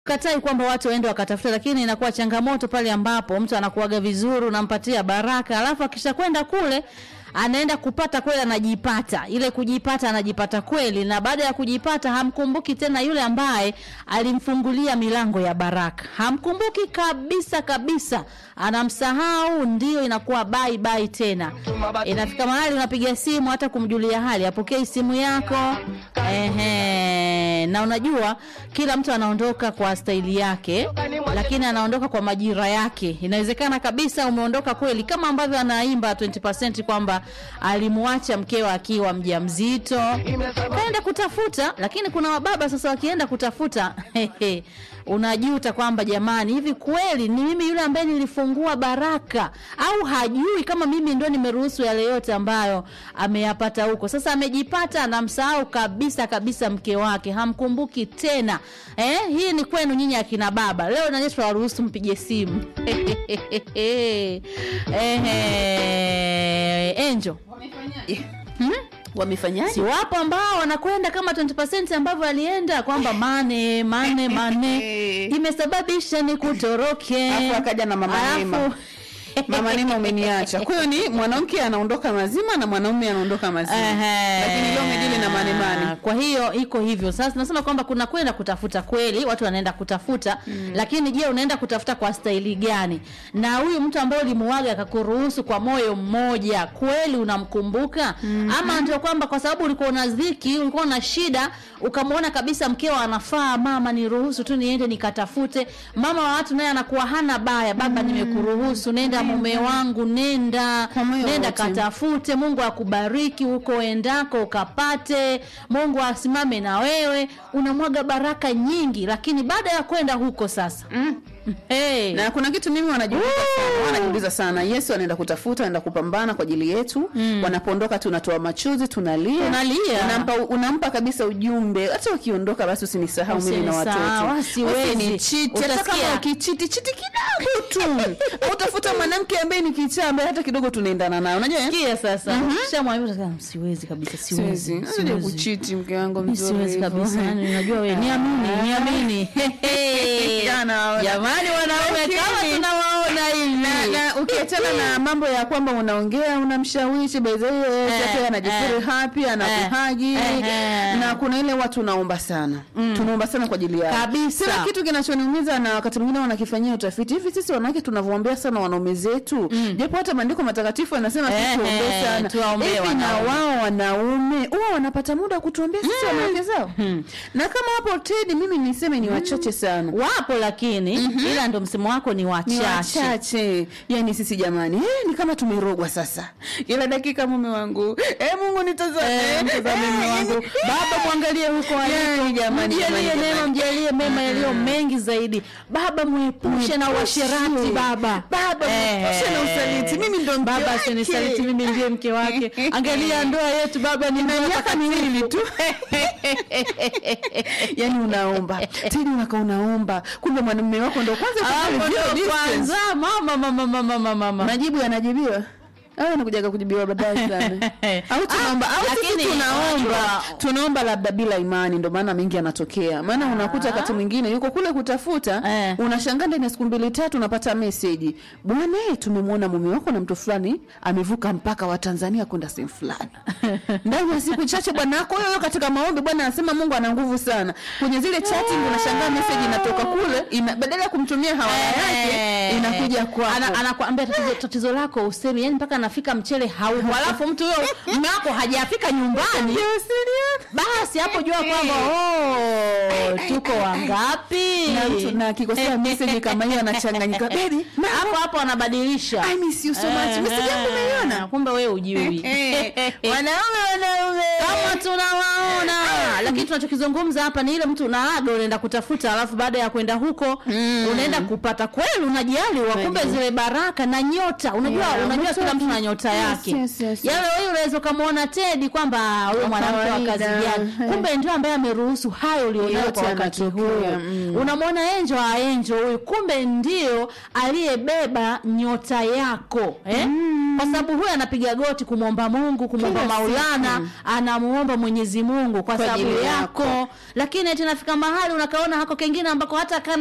katai kwamba watu waende wakatafuta, lakini inakuwa changamoto pale ambapo mtu anakuaga vizuri, unampatia baraka, alafu akisha kwenda kule anaenda kupata kweli, anajipata ile kujipata, anajipata kweli, na baada ya kujipata hamkumbuki tena yule ambaye alimfungulia milango ya baraka, hamkumbuki kabisa kabisa, anamsahau. Ndio inakuwa bye bye tena. Inafika mahali unapiga simu hata kumjulia hali, apokei simu yako. Ehe, na unajua kila mtu anaondoka kwa staili yake, lakini anaondoka kwa majira yake. Inawezekana kabisa umeondoka kweli, kama ambavyo anaimba 20% kwamba alimwacha mkeo akiwa mjamzito, kaenda kutafuta. Lakini kuna wababa sasa wakienda kutafuta hehe, unajuta kwamba jamani, hivi kweli ni mimi yule ambaye nilifungua baraka, au hajui kama mimi ndo nimeruhusu yale yote ambayo ameyapata huko. Sasa amejipata, anamsahau kabisa kabisa mke wake, hamkumbuki tena. Eh, hii ni kwenu nyinyi akina baba. Leo nanye tunawaruhusu mpige simu Ehe, Angel hmm? Wamefanyaje? Si wapo ambao wanakwenda kama 20% ambavyo alienda kwamba mane mane mane imesababisha ni kutoroke, Alafu akaja na mama Alafu- Neema. Mama Neema umeniacha. Kwa hiyo ni mwanamke anaondoka mazima na mwanaume anaondoka mazima. Ehe. Lakini leo umedili na mane mane. Kwa hiyo iko hivyo. Sasa nasema kwamba kuna kwenda kutafuta kweli, watu wanaenda kutafuta lakini je, unaenda kutafuta kwa staili gani? Na huyu mtu ambaye ulimuaga akakuruhusu kwa moyo mmoja, kweli unamkumbuka? Ama ndio kwamba kwa sababu ulikuwa una dhiki, ulikuwa na shida, ukamwona kabisa mkeo anafaa, mama niruhusu tu niende nikatafute. Mama wa watu naye anakuwa hana baya, baba nimekuruhusu, nenda mume wangu, nenda Kwa moyo nenda wote. katafute. Mungu akubariki huko endako ukapate, Mungu asimame na wewe. Unamwaga baraka nyingi, lakini baada ya kwenda huko sasa Mm. hey. Na kuna kitu mimi wanajiuliza sana, wanajiuliza sana. Yesu anaenda kutafuta, anaenda kupambana kwa ajili yetu. Wanapoondoka tunatoa machozi, tunalia. Tunalia. Unampa, unampa kabisa ujumbe. Hata ukiondoka basi usinisahau mimi na Usinisahau, watoto. siwezi. Usinichiti. Hata Utasikia. kama ukichiti chiti kidogo tu. Au utafuta mwanamke ambaye ni kichaa ambaye hata kidogo tunaendana naye. Unajua? eh? Sikia sasa, ukishamwambia utasema, siwezi kabisa, siwezi, Siwezi. Sije siwezi. kuchiti mke wangu Mimi mzuri. siwezi hivyo. kabisa, yani unajua wewe, niamini, niamini. Jana, Jamani wanaume Lakini- kama tunawaona hivi. na, na ukiachana na mambo ya kwamba unaongea unamshawishi by the way Eh, sasa anajifuri eh, happy anakuhagi eh, eh. na kuna ile watu tunaomba sana tunaomba sana kwa ajili yao Kabisa. sina kitu kinachoniumiza na wakati mwingine wanakifanyia utafiti hivi sisi wanawake tunavyoombea sana wanaume zetu japo hata maandiko matakatifu yanasema Eh, sisi tuombee eh, sana tuwaombee hivi na wanaume. wao wanaume huwa wanapata muda wa kutuombea sisi wanawake zao na kama hapo Tedi mimi niseme ni wachache sana Wapo lakini ila ndo msemo wako ni ni wachache. wachache yani sisi jamani eh, ni kama tumerogwa sasa kila dakika mume wangu eh, mungu nitazame Eh, mtazame mume wangu. Baba mwangalie huko aliko. Yani, jamani, Mjalie jamani, neema, jamani. mjalie mema yaliyo mengi zaidi. Baba mwepushe na uasherati baba. Baba, mwepushe na usaliti. Mimi ndo mke baba wake. asinisaliti mimi ndiye mke wake. Angalia ndoa yetu baba ni ndoa miaka miwili tu yani unaomba tena unaka unaomba kumbe mwanamume wako ndo kwanza yuko Hapo pale ndo zero distance. kwanza mama mama mama mama mama. majibu yanajibiwa au anakujaga kujibiwa baadaye sana au tunaomba au sisi lakini tunaomba unajua- tunaomba labda bila imani ndo maana mengi yanatokea maana unakuta wakati mwingine yuko kule kutafuta Eh. unashangaa ndani ya siku mbili tatu unapata meseji bwana eh, tumemwona mume wako na mtu fulani amevuka mpaka wa Tanzania kwenda sehemu fulani ndani ya siku chache bwana wako huyo katika maombi bwana anasema Mungu ana nguvu sana kwenye zile chatting unashangaa meseji inatoka kule ina, badala ya kumtumia hawaya yake Eh. inakuja kwako Ana- anakuambia tatizo, tatizo lako usemi yani mpaka anafika mchele haupo alafu mtu huyo mume wako hajafika nyumbani basi hapo jua kwamba oh, tuko wangapi na mtu na akikosea message kama hiyo anachanganyika baby ma- hapo hapo anabadilisha I miss you so much Eh, message yangu umeiona kumbe wewe ujui wanaume wanaume kama tunawaona lakini tunachokizungumza hapa ni ile mtu unaaga unaenda kutafuta alafu baada ya kwenda huko unaenda kupata kweli unajaliwa kumbe Kweli. zile baraka na nyota unajua Yeah, unajua mtu kila mtu na aki- nyota Yes, yake yes, yes, yale wewe unaweza ukamwona Tedi kwamba huyo Wa mwanamke wa kawaida. kazi gani kumbe ndio ambaye ameruhusu hayo ulionayo Yote kwa wakati yanatokea, huo mm. unamwona enjo wa enjo huyu kumbe ndio aliyebeba nyota yako eh? kwa sababu huyu anapiga goti kumwomba Mungu, kumwomba Kila Maulana, siku. anamuomba Mwenyezi Mungu kwa Kwa sababu ajili yako, lakini eti nafika mahali unakaona hako kengine ambako hata kana